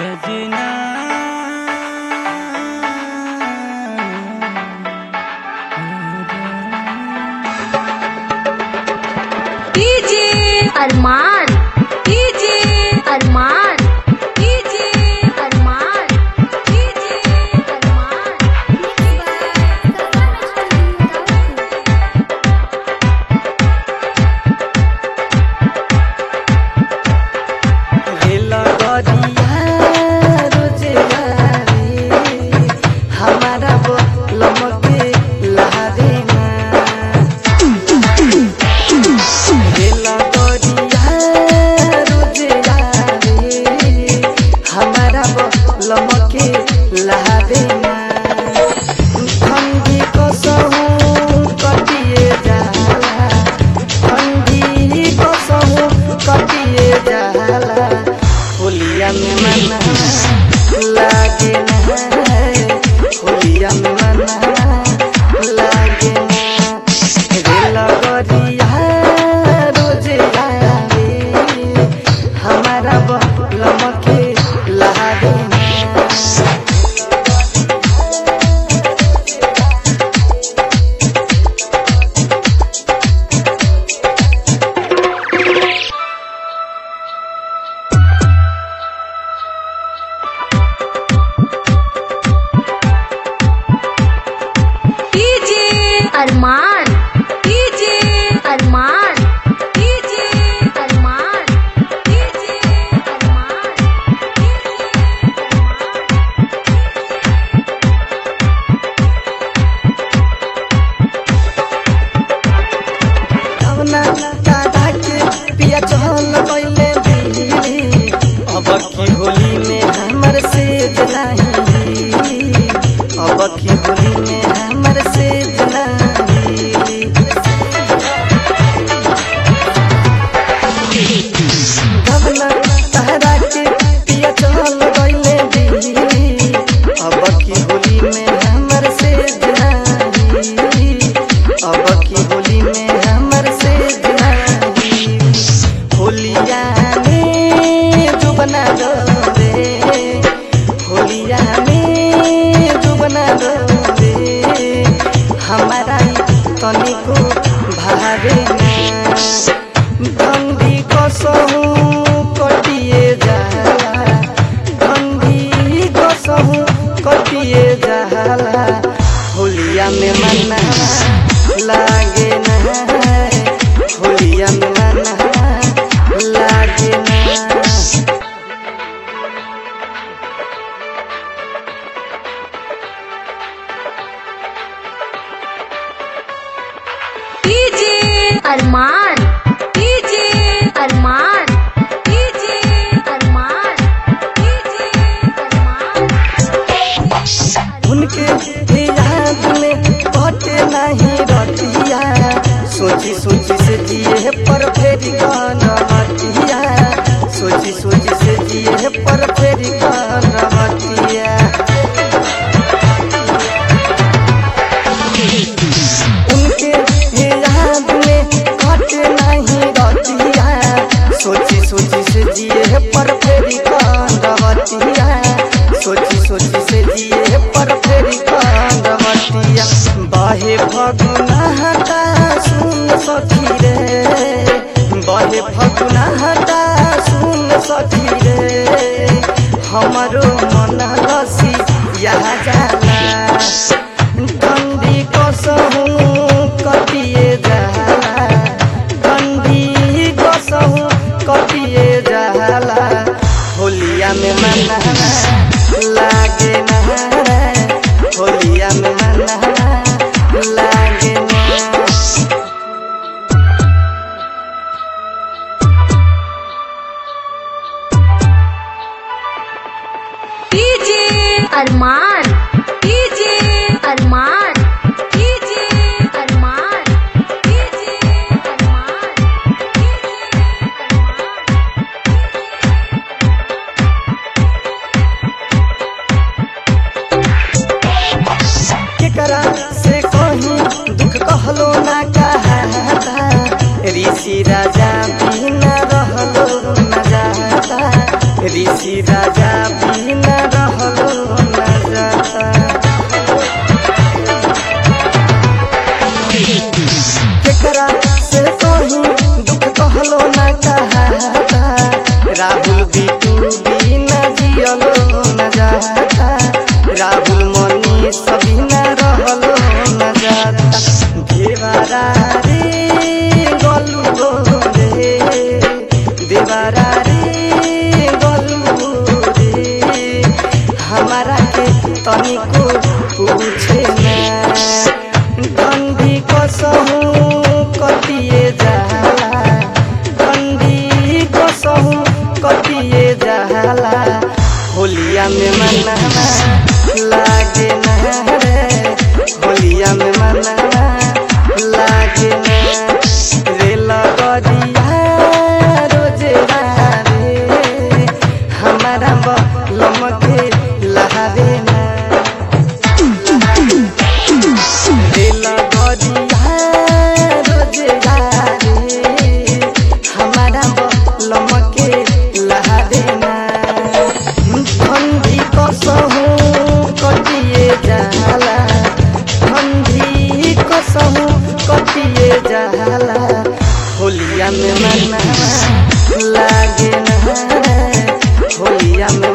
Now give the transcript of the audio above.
सजना DJ Arman DJ Arman DJ Arman DJ Arman रेला गरिया रोजे यारे हमारा वो लमके लहरे ना रेला गरिया रोजे यारे हमारा वो लमके लहरे ना ठंडी कसहु कटिए जाला ठंडी कसहु कटिए जाला होलिया में मना लागे ना होलिया में मना लागे ना रेला गरिया रोजे आवे हमारा लमके लागे ना DJ Arman DJ Arman DJ Arman DJ Arman कवना दादा के पिया चहल पहले भी अब की होली में हमर से नहीं अब की होली में हमर से नहीं कवना दादा के पिया चहल पहले भी अब की होली में हमर से नहीं अब की होली में हमर से नहीं होलिया में जो बना दो रे होलिया में जो बना दो रे हमारा तनिको भावे ना ठंडी कसहु कटिए जाला ठंडी कसहु कटिए जाला होलिया में मना लागे ना होलिया में मना लागे ना DJ Arman DJ Arman DJ Arman DJ Arman उनके भी याद में कटे नहीं रतिया सोची सोची से जिए पर फेरी रतिया सोची सोची से जिए पर फेरी रतिया उनके भी याद में कटे नहीं रतिया सोची सोची से जिए पर फेरी रतिया सोची सोची से जिए पर फेरी रतिया बाहे फगुना हटा सुन सखी रे बाहे फगुना हटा सुन सखी रे हमारो मन लसी यहाँ जाला ठंडी कसहु कटिए जाला ठंडी कसहु कटिए जाला होलिया में मना लागे ना होलिया में मना लागे ना DJ Arman DJ Arman DJ Arman DJ Arman केकरा से कहीं दुख कहलो ना कहता ऋषि राजा बिना रहलो न जाता ऋषि राजा बिना कहाता राहुल बिटू बिना जियलो न जाता राहुल मनी सभी न रहलो न जाता देवारा रे गलू रे देवारा रे गलू रे हमारा के तनिको पूछे ना डंडी कसहू कटिए जाला डंडी कसहू कटिए जाला होलिया में मनावा लागे ना रे होलिया में मनावा लागे ना रे लगरिया रोजे रे हमारा बलम के लहावे ना दिल गरिया रोजे रे हमारा बलम के लहावे ना ठंडी कसहू कटिए जाला ठंडी कसहू कटिए जाला होलिया में मनावा लागे ना होलिया में